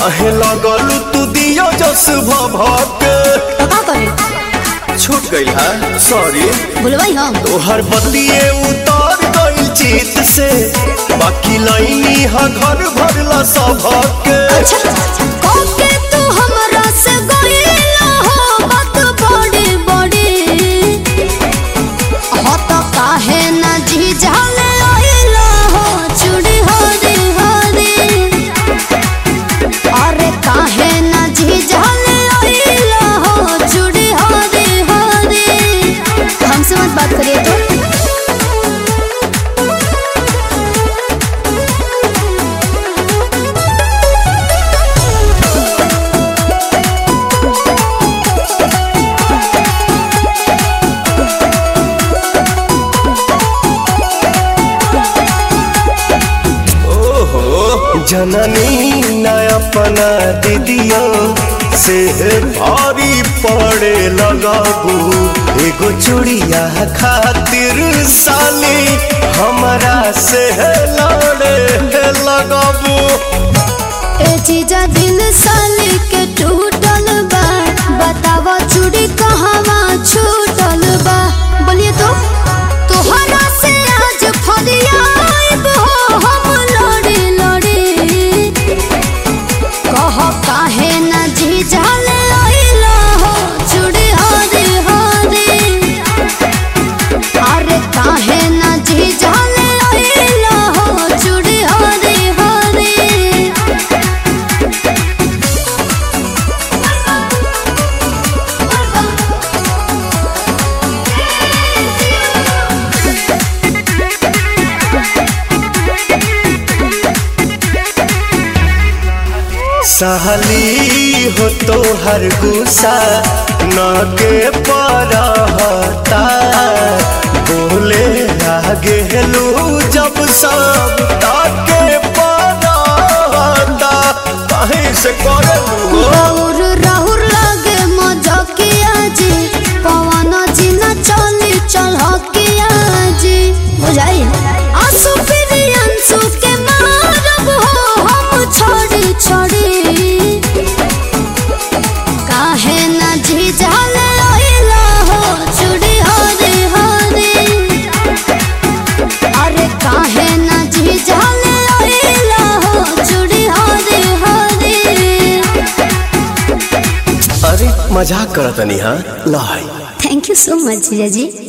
काहे लगल तू दियो जस भभके तो का करे छूट गई है सॉरी बोलवाई हम तोहर बतिए उतर गई चित से बाकी लाइनी हा घर भरला सबके अच्छा ओके तू हमरा से गइला हो बात बड़ी बड़ी हो तो काहे ना जी जाले आइला हो चूड़ी हरी हरी अरे काहे ना जी जाले आइला हो चूड़ी हरी हरी हमसे मत बात करिए तो ओहो जननी न अपना दीदियों से भारी पड़े लगाबू एगो चूड़िया खातिर साली हमरा से लड़े लगाबू ए जीजा दिल साली के टूटल बा बतावा चूड़ी कहवा छूटल बा बोलिए तो तोहरा से आज फरियाब हो हम लड़ी लड़ी कह काहे ना जीजा ले आइला हो चूड़ी हरी हरी अरे काहे ना जीजा ले आइला हो चूड़ी हरी हरी सहली हो तो हर गुस्सा न के परहता बोले आगे हेलू जब सब ताके परहता कहीं से करलू राहुर राहुर लागे मजकिया जी पवन जी न चली चलकिया जी बुझाई आंसू फिर अंसू के मारब हो हम छोड़ी छोड़ी काहे न जी जाले आइला हो चूड़ी हरी हरी अरे काहे न जी जाले आइला हो चूड़ी हरी हरी अरे मजाक करतनी हाँ लाई थैंक यू सो मच जीजा जी